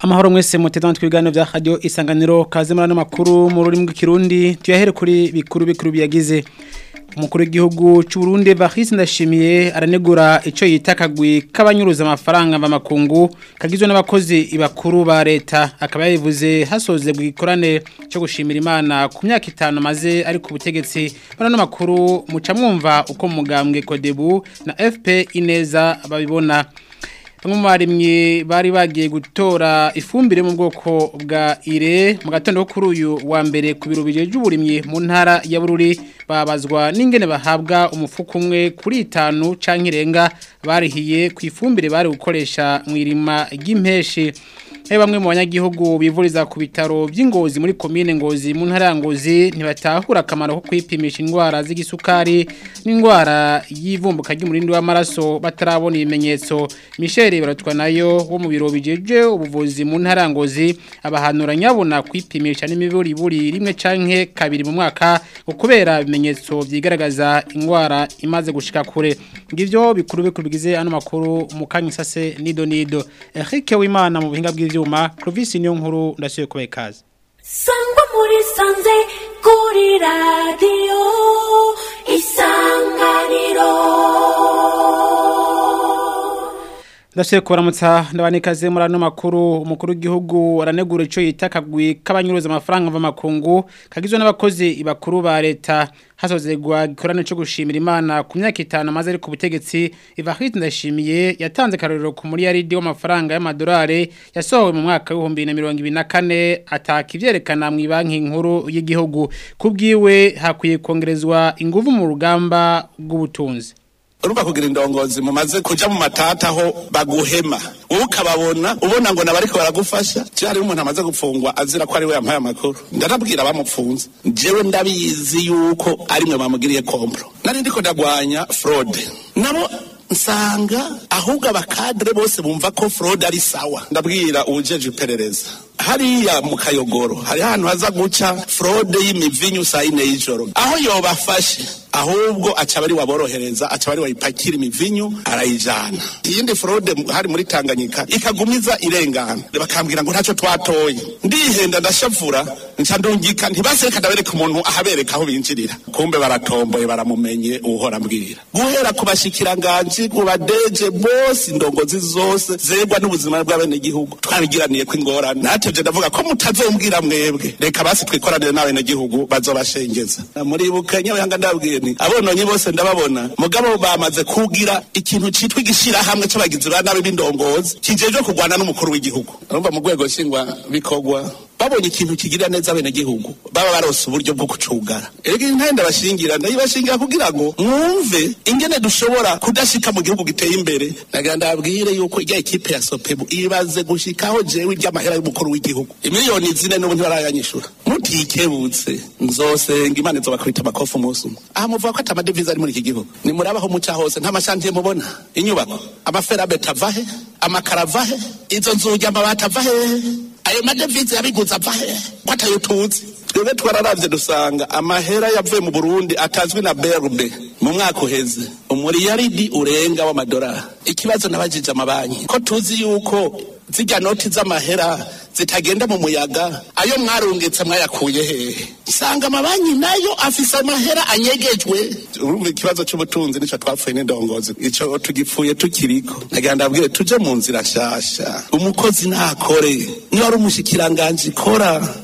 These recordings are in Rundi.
amahoro mwese muteze amatwi ibiganiro vya radio isanganiro kaze muri ano makuru mu rurimi rw'ikirundi tuyahere kuri bikuru bikuru biyagize umukuru w'igihugu cy'u Burundi Evariste Ndashimiye aranegura ico yita kagwi kabanyuruza amafaranga mva makungu kagizwe n'abakozi ibakuru ba leta akaba yabivuze hasoze bwikorane cyo gushimira Imana ku myaka itanu maze ari ku butegetsi bano makuru muca mwumva uko mugambwe Kodebu na FP Ineza babibona bamwe mu barimyi bari bagiye gutora ifumbire mu bwoko bwa ire mu gatondo kuri uyu wa mbere ku biro bijeje uburimyi mu ntara ya Bururi babazwa n'ingene bahabwa umufuko umwe kuri itanu canke irenga barihiye ku ifumbire bari gukoresha mu irima ry'impeshi He bamwe mu banyagihugu bivuriza ku bitaro by'ingozi muri komine ngozi mu ntara ya ngozi ntibatahura akamaro ko kwipimisha indwara z'igisukari n'indwara y'ivumbuka ry'umurindi w'amaraso batarabona ibimenyetso Michel baratwa nayo wo mu biro bijeje ubuvuzi mu ntara ya ngozi abahanura nyabona kwipimisha n'imiburi buri rimwe canke kabiri mu mwaka kubera ibimenyetso byigaragaza indwara imaze gushika kure ngivyo bikuru bikuru bigize ano makuru mu kanyisase nido nido Eric Wimana mu buhinga bw'ivyo ivyuma Clovis niyo nkuru ndasuye kubaye kazi Sangwa muri sanze kuri radio isanganiro Ndasuye kubaramutsa ndabanikaze muri ano makuru umukuru w'igihugu aranegura ico yita kagwi kabanyuruza amafaranga mva makungu kagizwe n'abakozi ibakuru ba leta hasozegwa gikorane cyo gushimira Imana ku myaka itanu maze ari ku butegetsi Evariste Ndashimiye yatanze karorero ku muri yaridi w'amafaranga y'amadolari yasohowe mu mwaka wa 2024 ataka ivyerekana mu banki nkuru y'igihugu kubwiwe hakwiye kongerezwa inguvu mu rugamba rw'ubutunzi urumva kugira indongozi mumaze kuja mu matata aho baguhema wowe ukababona ubona ngo nabariko baragufasha je hariho umuntu amaze gupfungwa azira ko ari we yampaye amakuru ndanabwira abamupfunze jewe ndabizi yuko ari mwe bamugiriye kompro nari ndiko ndagwanya fraude nabo nsanga ahubwo abakadre bose bumva ko fraude ari sawa ndabwira uwujeje iperereza hariya mu kayogoro hari ahantu haza guca fraude y'imivinyu saa yine y'ijoro aho yobafashe ahubwo aca bari waborohereza aca bari wayipakira imivinyu arayijana iyindi fraude hari muri Tanganyika ikagumiza irengana bakambwira ngo ntacyo twatoye ndihenda ndashavura nca ndungika ntibasereka ndabereka umuntu ahabereka aho binjirira kumbe baratomboye baramumenye uhora mbwira guhera ku bashikiranganji ku badeje bose indongozi zose zegwa n'ubuzima bw'abenegihugu twabigiraniye ko ingorane natevye ndavuga ko mutazombwira mwebwe reka basi twikoranire n'abenegihugu bazobashengeza muribuka nyabanga ndabwiye nti abononyi bose ndababona mugabo bamaze kugira ikintu citwa igishirahamwe c'abagizi ba nabi b'indongozi kijejwe kurwana n'umukuru w'igihugu urumva mu rwego nshingwa bikorwa babonye ikintu kigirira neza abenegihugu baba barose uburyo bwo kucugara erega intare ndabashingira ndayibashingira kugira ngo mwumve ingene dushobora kudashika mu gihugu giteye imbere nagira ndabwire yuko ijya ekipe ya sopebu ibaze gushikaho jewe iry'amahera y'umukuru w'igihugu imiliyoni zine n'ubu ntibarayanyishura mutikebutse nzosenga imana izobakubita amakofu umunsi umwe aha muvuga ko ati amadevize ari muri iki gihugu nimurabaho muca hose nta mashantiye mubona inyubako amaferabeti ava he amakara ava he izo nzugi amabati ava hehe ayo madevize yabiguze ava he ko atayo tuzi twebwe twararavye dusanga amahera yavuye mu burundi atazwi na berbe mu mwaka uheze umuriyaridi urenga w'amadolari ikibazo nabajije amabanki ko tuzi yuko zijya noti z'amahera zitagenda mu muyaga ayo mwarungitse mwayakuye hehe usanga amabanki nayo afise amahera anyegejwe urumva ikibazo c'ubutunzi nico twapfuye n'indongozi ico tugipfuye tukiriko nagira ndabwire tuje mu nzira nshasha umukozi nakore niba ari umushikiranganji kora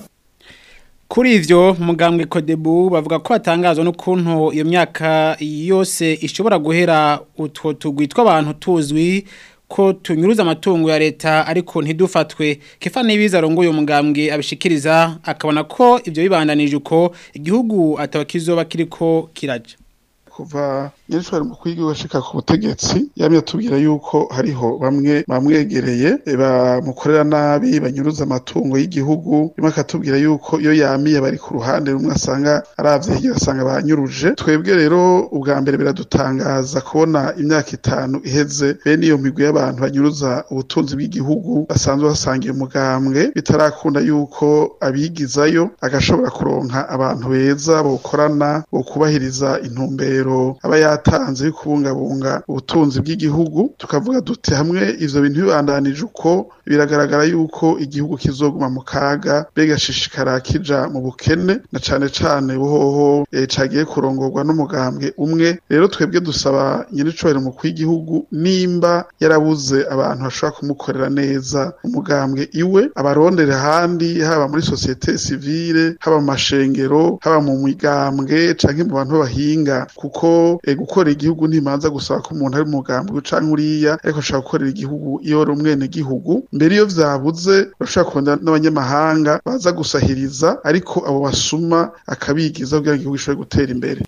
Kuri ivyo mugambwe Kodebu bavuga ko atangazwa n'ukuntu iyo myaka yose ishobora guhera utwo tugwitwa abantu tuzwi ko tunyuruza amatungo ya leta ariko ntidufatwe kefa nibiza rongo uyo mugambwe abishikiriza akabona ko ivyo bibandanije uko igihugu atabakizoba kiriko kiraja kuva nyirishwari mu kwiga bashika ku butegetsi yamye atubwira yuko hariho bamwe bamwegereye bamukorera nabi banyuruza amatungo y'igihugu rimwe akatubwira yuko iyo yamiye bari ku ruhande rumwe asanga aravye hirya asanga banyuruje twebwe rero ubwa mbere biradutangaza kubona imyaka itanu iheze bene iyo migwi y'abantu banyuruza ubutunzi bw'igihugu basanzwe basangiye umugambwe bitarakunda yuko abigizayo agashobora kuronka abantu beza bokorana bo kubahiriza intumbero aba yatanze yo kubungabunga ubutunzi bw'igihugu tukavuga duti hamwe ivyo bintu bibandanije uko biragaragara yuko igihugu kizoguma mu kaga begashishikara kija mu bukene na cane cane buhoho e, cagiye kurongorwa n'umugambwe umwe rero twebwe dusaba nyiricubahiro mu kw'igihugu nimba yarabuze abantu bashobora kumukorera neza umugambwe iwe abarondere ahandi haba muri sosiyete sivile haba mu mashengero haba mu migambwe canke mu bantu bahinga kuko e, gukora igihugu ntimanza gusaba ko umuntu ari umugambwe canke uriya ariko ashobora gukorera igihugu iyo ari umwene gihugu mbere iyo vyabuze bashobora kurondera n'abanyamahanga baza gusahiriza ariko abo basuma akabigiza kugira ngo igihugu gishobore gutera imbere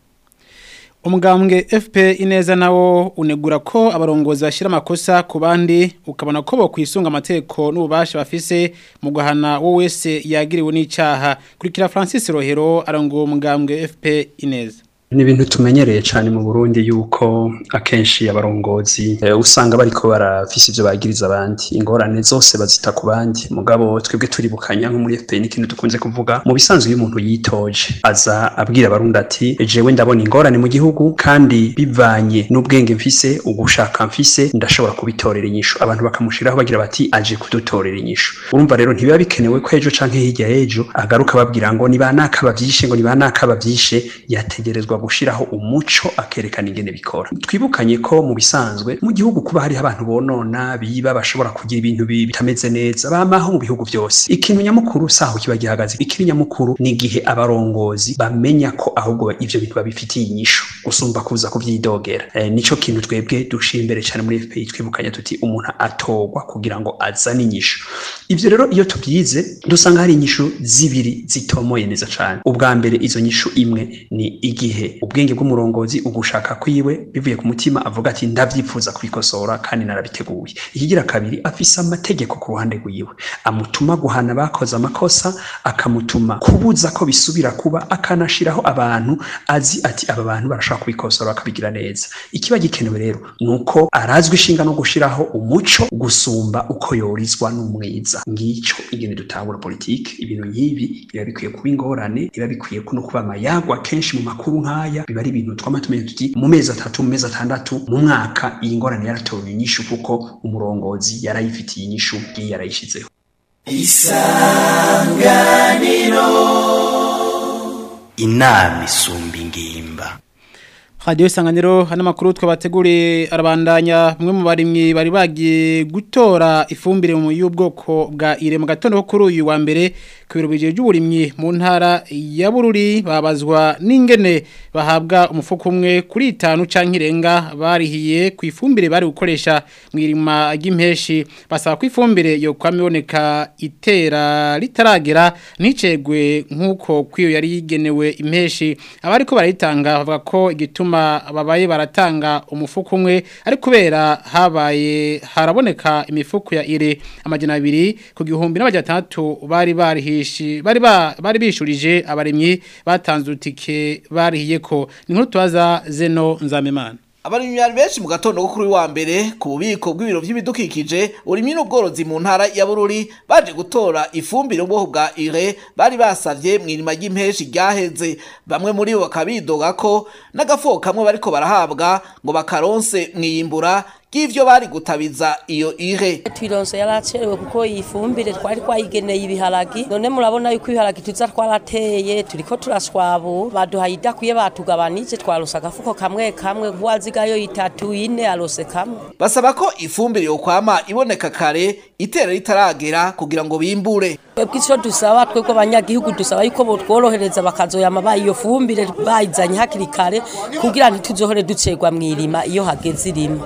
umugambwe FP ineza nawo unegura ko abarongozi bashira amakosa ku bandi ukabona ko bo kwisunga amateko n'ububasha bafise mu guhana wo wese yagiriwe n'icaha kurikira Francis Rohero arongo umugambwe FP ineza ni ibintu tumenyereye cyane mu Burundi yuko akenshi abarongozi e, usanga bariko barafise ivyo bagiriza abandi ingorane zose bazita ku bandi mugabo twebwe turibukanya nko muri FPN ikintu dukunze kuvuga mu bisanzwe iyo umuntu yitoje aza abwira abarundi ati jewe ndabona ingorane mu gihugu kandi bivanye n'ubwenge mfise ugushaka mfise ndashobora kubitorera inyishu abantu bakamushiraho bagira bati aje kudutorera inyishu urumva rero ntibiba bikenewe ko ejo canke hirya y'ejo agaruka babwira ngo ni banaka bavyishe ngo ni banaka bavyishe yategerezwa gushiraho umuco akerekana ingene bikora twibukanye ko mu bisanzwe mu gihugu kuba hari abantu bonona biba bashobora kugira ibintu bitameze neza bamaho mu bihugu byose ikintu nyamukuru saho kiba gihagaze ikiri nyamukuru ni igihe abarongozi bamenya ko ahubwo ivyo bintu babifitiye inyishu gusumba kuza kuvyidogera e, nico kintu twebwe dushira imbere cyane muri FPI twibukanye tuti umuntu atogwa kugira ngo azane inyishu ivyo rero iyo tubyize dusanga hari inyishu zibiri zitomoye neza cyane ubwa mbere izo nyishu imwe ni igihe ubwenge bw'umurongozi ugushaka kwiwe bivuye ku mutima avuga ati ndavyifuza kubikosora kandi narabiteguye ikigira kabiri afise amategeko ku ruhande rwiwe amutuma guhana bakoze amakosa akamutuma kubuza ko bisubira kuba akanashiraho abantu azi ati aba bantu barashaka kubikosora bakabigira neza ikiba gikenewe rero nuko arazwi ishinga no gushiraho umuco gusumba uko yorizwa n'umwiza ngico ingene dutangura politike ibintu nk'ibi biba bikwiye kuba ingorane biba bikwiye no kuba amayagwa kenshi mu makuru nk'aya biba ari ibintu twama tumenye tuti mu mezi atatu mu mezi atandatu mu mwaka iyi ngorane yaratowe inyishu kuko umurongozi yarayifitiye inyishu ngiyi yarayishizeho isanganiro inama isumba ingimba Radio Isanganiro hano makuru twabateguriye arabandanya bamwe mu barimyi bari bagiye gutora ifumbire mu y'ubwoko bwa ire mu gatondo kuri uyu wa mbere ku biro bije by'uburimyi mu ntara ya Bururi babazwa n'ingene bahabwa umufuko umwe kuri itanu canke irenga barihiye ku ifumbire bari gukoresha mu irima ry'impeshi basaba ko ifumbire yo kwamiboneka itera ritaragera nicegwe nkuko kwiyo yari yigenewe impeshi abari ko barayitanga bavuga ko igituma babaye baratanga umufuko umwe ari kubera habaye haraboneka imifuko ya ire amajana abiri ku gihumbi n'abajatandatu bari barihishi bari bari bishurije abaremyi batanze utike barihiye ko ni nkuru tubaza zeno nzamemana Abarimyi bari benshi mu gatondo kuri wa mbere ku bubiko bw'ibiro by'ibidukikije urimyi n'ubworozi mu ntara ya Bururi baje gutora ifumbire ubwoko bwa ire bari basavye mu irima ry'impeshi ryaheze bamwe muri bo bakabidoga ko n'agafoko kamwe bariko barahabwa ngo bakaronse mwiyimbura bw'ivyo bari gutabiza iyo ire twironse yaracerewe kuko iyi fumbire twari twayigeneye ibiharagi none murabona yuko ibiharagi tuza twarateye turiko turaswabura baduhaye idakwiye batugabanije twarose agafuko kamwe kamwe nk'uwazigayo itatu ine arose kamwe basaba ko ifumbire yo kwama iboneka kare itera ritaragera kugira ngo bimbure twebwe ico dusaba twebwe abanyagihugu dusaba yuko botworohereza bakazoyama bayi iyo fumbire bayizanye hakiri kare kugira ntituzohore ducerwa mw'irima iyo hageze irima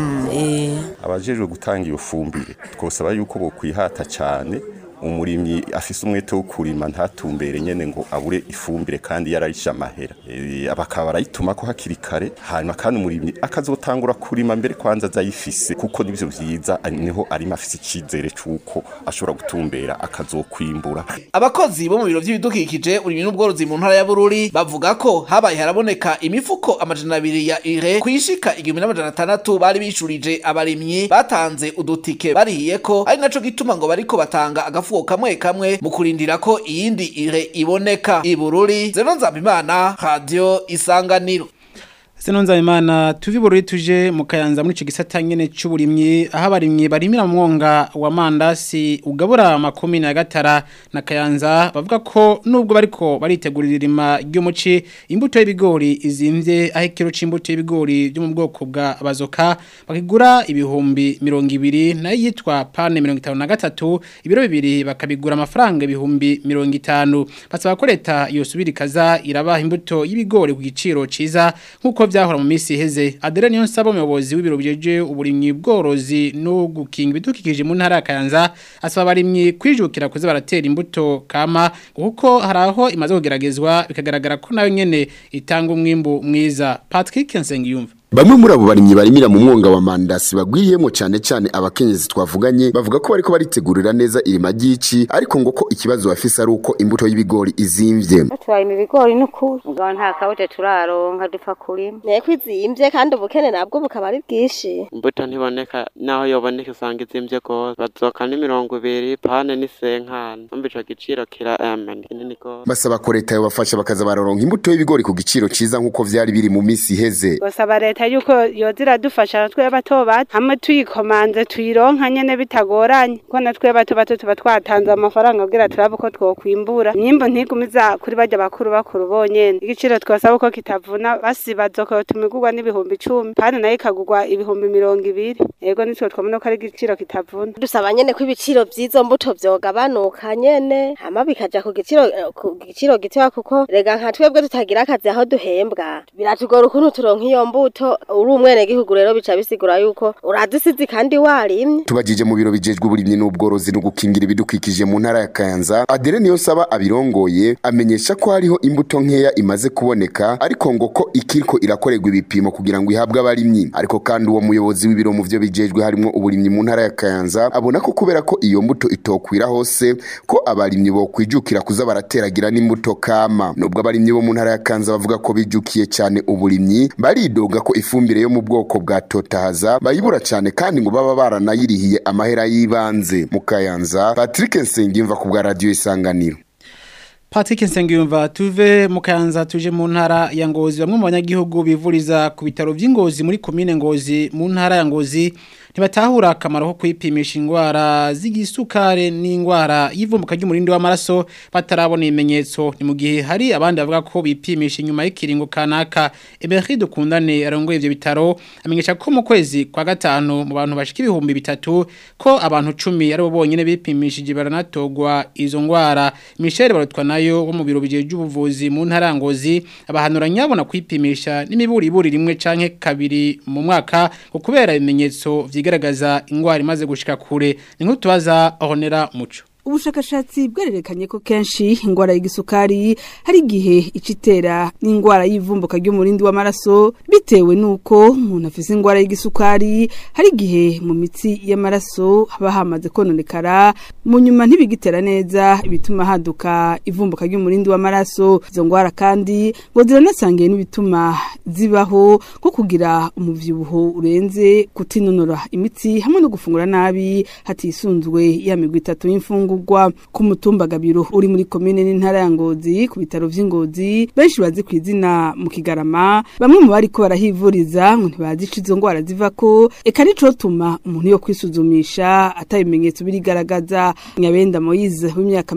abajejwe gutanga iyo fumbire twosaba yuko bokwihata cyane umurimyi afise umwete wo kurima ntatumbere nyene ngo abure ifumbire kandi yarayisha amahera e, bakaba barayituma ko hakiri kare hanyuma kandi umurimyi akazotangura kurima mbere kwanza azayifise kuko nivyo vyiza niho arima afise icizere c'uko ashobora gutumbera akazokwimbura abakozi bo mu biro vy'ibidukikije urimyi n'ubworozi mu ntara ya Bururi bavuga ko habaye haraboneka imifuko amajana abiri ya ire kwishika igihumbi n'amajana atandatu bari bishurije abarimyi batanze udutike barihiye ko ari naco gituma ngo bariko batanga agafu agafuko kamwe kamwe mu kurindira ko iyindi ire iboneka ibururi zeno nzabimana radio isanganiro Senonza imana tuvi bururi tuje mu kayanza muri ico gisata nyene c'uburimyi aho abarimyi barimira mu mwonga wa mandasi ugabura makumi na gatara na kayanza bavuga ko nubwo bariko baritegurira irima ry'umuci imbuto y'ibigori izimvye aho ikiro c'imbuto y'ibigori byo mu bwoko bwa bazoka bakigura ibihumbi 200 nayo yitwa pane 53 ibiro bibiri bakabigura amafaranga ibihumbi 50 basaba ko leta yosubira ikaza irabaha imbuto y'ibigori ku giciro ciza nkuko vyahora mu misi iheze Adere niyo nsaba umuyobozi w'ibiro bijeje uburimyi bworozi no gukinga ibidukikije mu ntara ya Kayanza asaba abarimyi kwijukira kuza baratera imbuto kama kuko haraho imaze kugeragezwa bikagaragara ko nayo nyene itanga umwimbu mwiza Patrick Nsengiyumva Bamwe muri abo barimyi barimira mu mwonga wa mandasi bagwiriyemo cyane cyane abakenyezi twavuganye bavuga ko bariko baritegurira neza irima ry'ici ariko ngo ko ikibazo bafise ari uko imbuto y'ibigori izimvye. Turarima ibigori n'ukuri mugabo nta kabute turaronka dupfa kurima. Nteko izimvye kandi ubukene nabwo bukaba ari bwinshi. Imbuto ntiboneka naho yoboneka usanga izimvye gose bazoka ni mirongo ibiri pane ni senkana umva ico giciro kira amen kinini gose. Basaba ko leta yobafasha bakaza bararonka imbuto y'ibigori ku giciro ciza nk'uko vyari biri mu misi iheze. Basaba leta yuko yoza iradufasha twe bato bato hamwe tuyikomanze tuyironka nyene bitagoranye kuko natwe bato bato tuba twatanze amafaranga kugira turabe ko twokwimbura imyimbo ntigumiza kuri barya bakuru bakuru bonyene igiciro twasaba ko kitavuna basibazo ko tumigurwa n'ibihumbi icumi kandi nayo ikagurwa ibihumbi mirongo ibiri yego nitwe twabona ko ari igiciro kitavuna dusaba nyene ko ibiciro vy'izo mbuto vyogabanuka nyene hama bikaja ku giciro ku giciro gitoya kuko rega nka twebwe tutagira akazi aho duhembwa biratugora ukuntu turonka iyo mbuto uri umwene gihugu rero bica bisigura yuko uradisizi kandi warimye Tubajije mu biro bijejwe uburimyi n'ubworozi no gukingira ibidukikije mu ntara ya Kayanza Adere niyo saba abirongoye amenyesha ko hariho imbuto nkeya imaze kuboneka ariko ngo ko ikiriko irakorerwa ibipimo kugira ngo ihabwe abarimyi ariko kandi uwo muyobozi w'ibiro mu vyo bijejwe harimo uburimyi mu ntara ya Kayanza abona ko kubera ko iyo mbuto itokwira hose ko abarimyi bo kwijukira kuza barateragira n'imbuto kama nubwo abarimyi bo mu ntara ya Kayanza bavuga ko bijukiye cyane uburimyi baridoga ko ifumbire yo mu bwoko bwa totahaza bayibura cyane kandi ngo baba baranayirihiye amahera y'ibanze mu Kayanza Patrick Nsengimva ku bwa radio isanganiro Patrick Nsengiyumva tuve mu Kayanza tuje mu ntara ya Ngozi bamwe mu banyagihugu bivuriza ku bitaro vy'Ingozi muri commune Ngozi mu ntara ya Ngozi ntibatahura akamaro ko kwipimisha indwara z'igisukare n'indwara y'ivumbuka ry'umurindi w'amaraso batarabona ibimenyetso ni mu gihe hari abandi bavuga ko bipimisha inyuma y'ikiringo kanaka Emery dukundane arongoye ivyo bitaro amenyesha ko mu kwezi kwa gatanu mu bantu bashika ibihumbi bitatu ko abantu 10 ari bo bonyene bipimishije baranatogwa izo ndwara Michel barutwa nayo wo mu biro bijeje ubuvuzi mu ntarangozi abahanura nyabona kwipimisha n'imiburi iburi rimwe canke kabiri mu mwaka ko kubera ibimenyetso vyigaragaza ingwara imaze gushika kure ni nko tubaza honera muco ubushakashatsi bwererekanye ko kenshi ingwara y'igisukari hari igihe icitera n'ingwara y'ivumbuka ry'umurindi w'amaraso bitewe nuko umuntu afise ingwara y'igisukari hari igihe mu mitsi y'amaraso haba hamaze kononekara mu nyuma ntibigitera neza ibituma haduka ivumbuka ry'umurindi w'amaraso izo ngwara kandi ngo ziranasangiye n'ibituma zibaho nko kugira umuvyibuho urenze kutinonora imitsi hamwe no gufungura nabi hatisunzwe ya migwi itatu y'imfungu kugwa ku mutumba gabiro uri muri komine n'intara ya Ngozi ku bitaro vy'Ingozi benshi bazi ku izina mu Kigarama bamwe mu bari ko barahivuriza ngo ntibazi izo ngwara zivako eka nico tuma umuntu yo kwisuzumisha atabimenyetso birigaragaza Nyabenda Moise w'imyaka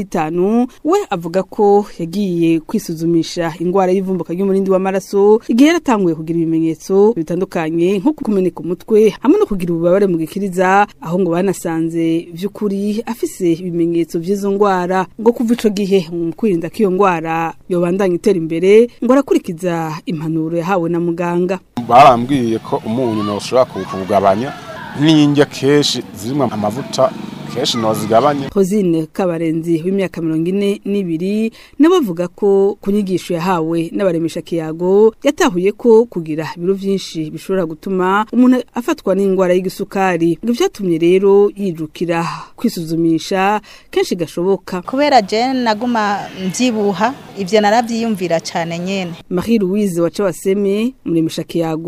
45 we avuga ko yagiye kwisuzumisha ingwara y'ivumbuka ry'umurindi w'amaraso igihe yaratanguye kugira ibimenyetso bitandukanye nko kumeneka umutwe hamwe no kugira ububabare mu gikiriza aho ngo banasanze vy'ukuri afise ibimenyetso vy'izo ngwara ngo kuva ico gihe mu kwirinda ko iyo ngwara yobandanya itera imbere ngo arakurikiza impanuro yahawe na muganga barambwiye ko umunyu noshobora kuwugabanya n'indya kenshi zirimwo amavuta kenshi nozigabanye Hozine Kabarenzi w'imyaka 42 nabo bavuga ko kunyigisho yahawe n'abaremesha kiyago yatahuye ko kugira ibiro vyinshi bishobora gutuma umuntu afatwa n'ingwara y'igisukari ngo vyatumye rero yijukira kwisuzumisha kenshi gashoboka kubera je naguma mvyibuha ivyo naravyiyumvira cyane nyene Marie Louise waca waseme muremesha kiyago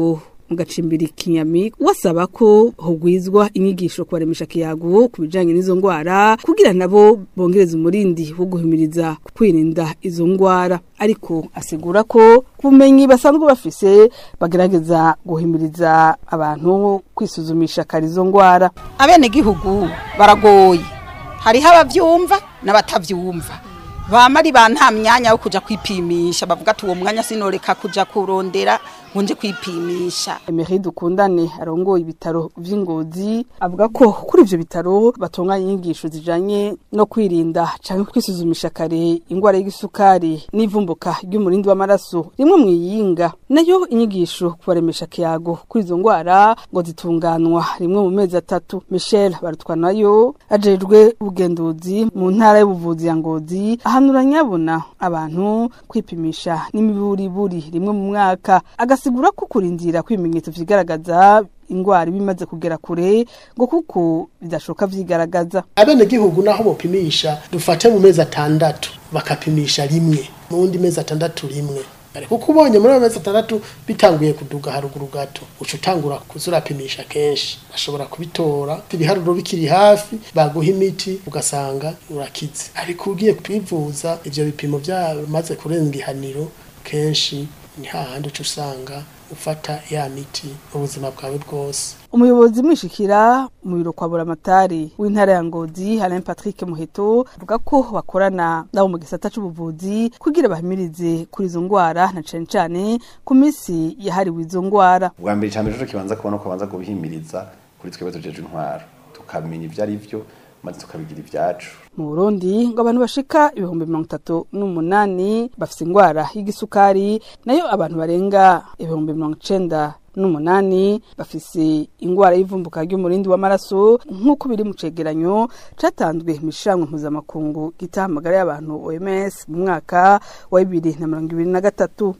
mu gacimbiri kinyami wasaba ko hogwizwa inyigisho kubaremesha kiyago ku bijanye n'izo ngwara kugira nabo bongereza umurindi wo guhimiriza kwirinda izo ngwara ariko asigura ko kubumenyi basanzwe bafise bagerageza guhimiriza abantu kwisuzumisha kare izo ngwara abenegihugu baragoye hariho abavyumva n'abatavyumva bama ari ba nta myanya wo kuja kwipimisha bavuga ati uwo mwanya sinoreka kuja kurondera ngo nje kwipimisha Emery Dukundane arongoye ibitaro vy'ingozi avuga ko kuri ivyo bitaro batunganya inyigisho zijanye no kwirinda canke kwisuzumisha kare ingwara y'igisukari n'ivumbuka ry'umurindi w'amaraso rimwe mu yinga nayo inyigisho kubaremesha kiyago kuri izo ngwara ngo zitunganwa rimwe mu mezi atatu Michel Barutwanayo ajejwe ubugenduzi mu ntara y'ubuvuzi ya Ngozi ahanura nyabona abantu kwipimisha n'imiburiburi rimwe mu mwaka agasigura ko kurindira kwimenyetso vyigaragaza ingwara bimaze kugera kure ngo kuko bidashoka vyigaragaza abenegihugu naho bopimisha dufate mu mezi atandatu bakapimisha rimwe mu wundi mezi atandatu rimwe kuko ubonye muri ayo mezi atandatu bitanguye kuduga haruguru gato uca utangura kuza urapimisha kenshi bashobora kubitora ibiharuro bikiri hafi baguha imiti ugasanga urakize ariko ugiye kwivuza ivyo bipimo byamaze kurenga ihaniro kenshi ni hahandi uca usanga ufata ya miti ubuzima bwawe bwose umuyobozi mwishikira mu biro kwa buramatari w'intara ya ngozi Alain Patrick Muheto avuga ko bakorana nabo mu gisata c'ubuvuzi kugira bahimirize kuri izo ngwara na cane cane ku misi yahariwe izo ngwara bwa mbere cyane rero kibanza kubona ko banza kubihimiriza kuri twebwe tujeje intwaro tukamenya ivyo ari vyo maze tukabigira ivyacu mu Burundi ngo abantu bashika ibihumbi mirongo itatu n'umunani bafise ingwara y'igisukari nayo abantu barenga ibihumbi mirongo icenda n'umunani bafise ingwara y'ivumbuka ry'umurindi w'amaraso nk'uko biri mu cegeranyo catanzwe mu ishiramwe mpuzamakungu gitaha amagara y'abantu OMS mu mwaka wa bibiri na mirongo ibiri na gatatu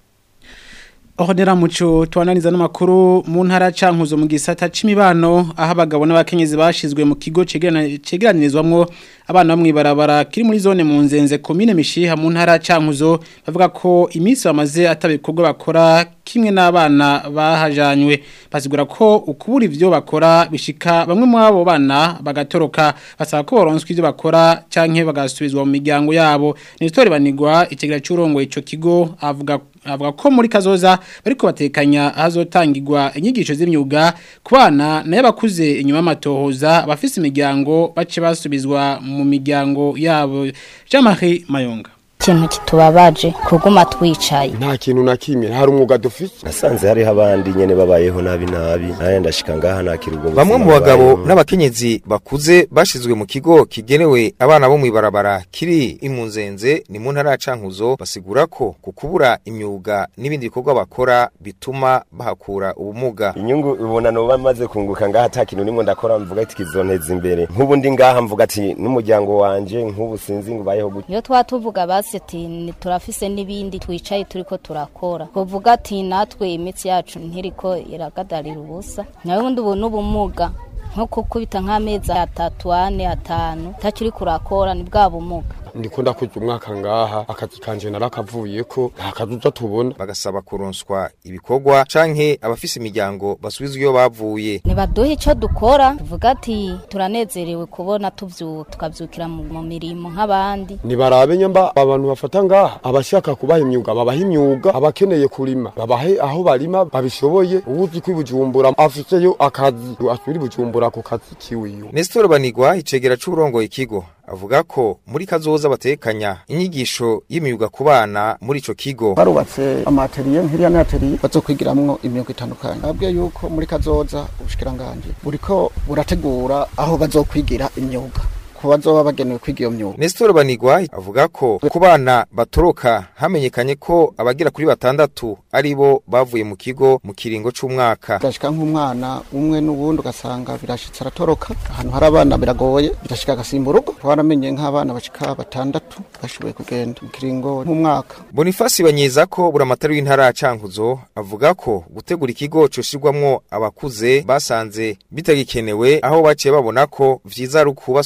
Ohodera muco tuananiza n'amakuru mu ntara cankuzo mu gisata c'imibano aho abagabo n'abakenyezi bashizwe mu kigo cegeranirizwamwo abana bamwe barabara kiri muri zone mu nzenze commune mishiha mu ntara cankuzo bavuga ko iminsi bamaze atabikorwa bakora kimwe n'abana bahajanywe basigura ko ukubura ivyo bakora bishika bamwe mu abo bana bagatoroka basaba ko boronswa ivyo bakora canke bagasubizwa mu miryango yabo ni story banigwa ikigira cy'urongo ico kigo avuga avuga ko muri kazoza bariko batekanya hazotangirwa inyigisho z'imyuga ku bana nayo bakuze inyuma y'amatohoza abafise imiryango bace basubizwa mu miryango yabo Jean-Marie Mayonga ikintu kitubabaje kuguma twicaye nta kintu na kimwe hari umwuga dufite nasanze hariho abandi nyene babayeho nabi nabi naye ndashika ngaha nakira ubwo bamwe mu bagabo n'abakenyezi bakuze bashizwe mu kigo kigenewe abana bo mwibarabara kiri imunzenze ni mu ntara ya Cankuzo basigura ko kukubura imyuga n'ibindi bikorwa bakora bituma bahakura ubumuga inyungu ubona no bamaze kunguka ngaha ata kintu nimwe ndakora mvuga ati kizonteza imbere nk'ubu ndi ngaha mvuga ati n'umuryango wanje nk'ubu sinzi ngo bayeho gute iyo twatuvuga basi ati turafise n'ibindi twicaye turiko turakora kuvuga ati natwe imitsi yacu ntiriko iragadarira ubusa nawe ubundi ubu n'ubumuga nko kukubita nk'amezi atatu ane atanu utakiri kurakora ni bwa bumuga ndikunda kuja umwaka ngaha akazi kanje narakavuye ko nta kazi uza tubona bagasaba kuronswa ibikorwa canke abafise imiryango basubizwa iyo bavuye nibaduhe ico dukora tuvuga ati turanezerewe kubona tuvyuka tukavyukira mu mirimo nk'abandi nibarabe nyamba abantu bafata ngaha abashaka kubaha imyuga babaha imyuga abakeneye kurima babahe aho barima babishoboye uwuzi ko ibujumbura afiseyo akazi asubira ibujumbura ku kazi kiwiwe Nestor Banigwa icegera c'urongoye ikigo avuga ko muri kazoza batekanya inyigisho y'imyuga ku bana muri ico kigo barubatse amateriye nkiriya n'ateriye bazokwigiramwo imyuga itandukanye babwiye yuko muri kazoza ubushikiranganje buriko burategura aho bazokwigira imyuga ku bazoba bagenewe kwiga iyo myuga Nestor Banigwa avuga ko ku bana batoroka hamenyekanye ko abagira kuri batandatu ari bo bavuye mu kigo mu kiringo c'umwaka birashika nk'umwana umwe n'uwundi ugasanga birashitse aratoroka ahantu hari abana biragoye birashika agasimba urugo twaramenye nk'abana bashika batandatu bashoboye kugenda mu kiringo nk'umwaka Boniface banyeza ko buramatari w'intara ya Cankuzo avuga ko gutegura ikigo coshirwamwo abakuze basanze bitagikenewe aho baciye babona ko vyiza ari ukubasubiza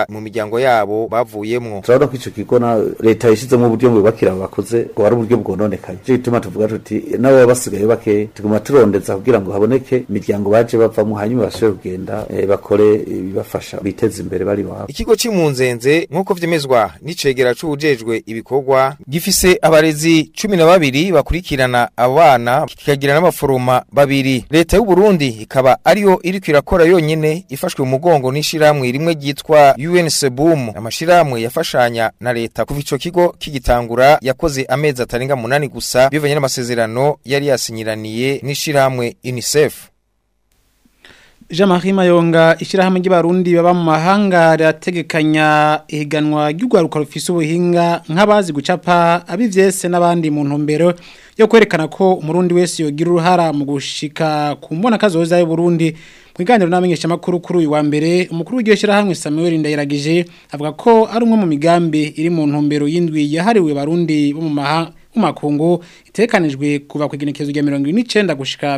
mu miryango yabo bavuyemwo turabona ko ico kigo na leta yashizemo uburyo bubakira abakoze ngo ari uburyo bwononekaye cyo gituma tuvuga tuti nabo baba basigaye bake tuguma turondeza kugira ngo haboneke imiryango baje bavamo hanyuma bashobore kugenda eh, bakore ibibafasha biteze imbere bari wabo Ikigo cy'impunzenze nk'uko vyemezwa n'icegera c'ubujejwe ibikorwa gifise abarezi cumi na babiri bakurikirana abana kikagira n'abaforoma babiri leta y'u Burundi ikaba ariyo iriko irakora yonyene ifashwe mu mugongo n'ishiramwe rimwe ryitwa UNSBUM amashiramwe yafashanya na leta kuva ico kigo kigitangura yakoze amezi atarenga munani gusa bivanye n'amasezerano yari yasinyiraniye n'ishiramwe UNICEF Jean-Marie Mayonga ishirahamwe ry'abarundi baba mu mahanga rirategekanya ihiganwa ry'ugwaruka rufise ubuhinga nk'abazi gucapa abivyese n'abandi mu ntumbero yo kwerekana ko umurundi wese yogira uruhara mu gushika ku mbona kazoza y'u Burundi Mwiganiro namenyesha makuru kuri uyu wa mbere umukuru w'iryo shirahamwe Samuel Ndayiragije avuga ko ari umwe mu migambi iri mu ntumbero y'indwi yahariwe barundi bo mu mahanga umakungu itekanijwe kuva ku igenekezo rya 29 gushika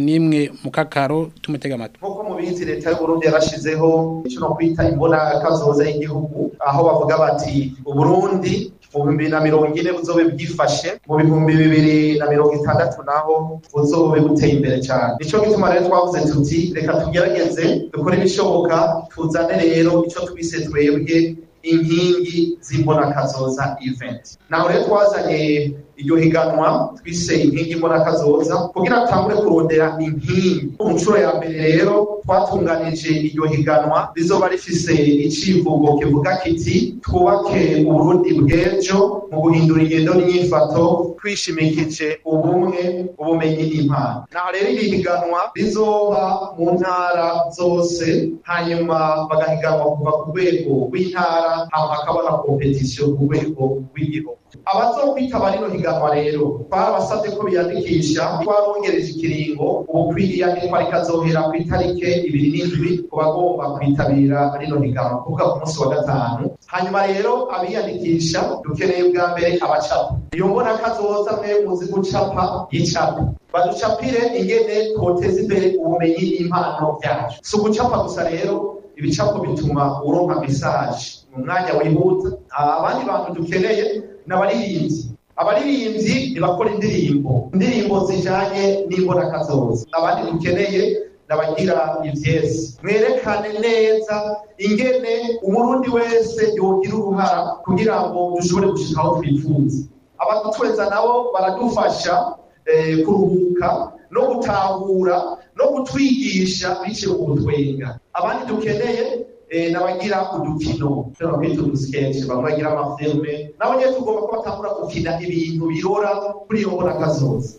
31 mu kakaro tumutega amatwi nkuko mubizi leta y'u Burundi yarashizeho ico no kwita imbona kazoza y'igihugu aho bavuga bati uburundi mu bihumbi na mirongo ine buzobe bwifashe mu bihumbi bibiri na mirongo itandatu naho buzobe buteye imbere cyane nico gituma rero twavuze tuti reka tugerageze dukore ibishoboka tuzane rero ico twise twebwe inkingi z'imbonakazoza event naho rero twazanye iryo higanwa twise inkingi imbonakazoza kugira tutangure kurondera inkingi mu nshuro ya mbere rero twatunganije iryo higanwa rizoba rifise icivugo kivuga kiti twubake uburundi bw'ejo mu guhindura ingendo n'inyifato twishimikije ubumwe ubumenyi n'impano naho rero iri higanwa rizoba mu ntara zose hanyuma bagahiganwa kuva ku rwego rw'intara hama hakaba na kompetisiyo ku rwego rw'igihugu abazokwitaba rino higanwa rero twarabasabye ko biyandikisha twarongereje ikiringo ubu kwiyandikwa rikazohera ku itarike ibiri n'indwi ku bagomba kwitabira rino higanwa kuvuga ku munsi wa gatanu hanyuma rero abiyandikisha dukeneye bwa mbere abacapa iyo mbona kazoza mwe muzi gucapa y'icapa baducapire ingene twoteza imbere ubumenyi n'impano byacu si ugucapa gusa rero ibicapo bituma uronka mesaje mu mwanya wihuta abandi bantu dukeneye n'abaririmbyi abaririmbyi ntibakora indirimbo indirimbo zijanye n'imbonakazoza abandi dukeneye n'abagira ivyesi mwerekane neza ingene umurundi wese yogira uruhara kugira ngo dushobore gushika aho twifuza abatweza nabo baradufasha eh, kuruhuka no gutahura no gutwigisha biciye ku butwenga abandi dukeneye eh, n'abagira udukino tuna kwita udusketch bamwe bagira amafilme nabo nyene tugomba ko batangura gukina ibintu birora kuri iyo mbonakazoza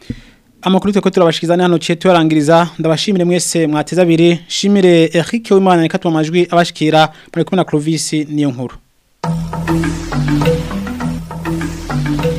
Amakuru teko turabashikizana hano cye turangiriza ndabashimire mwese mwateza abiri shimire Eric Wimana nikatwa amajwi abashikira muri kumwe na Clovis niyo nkuru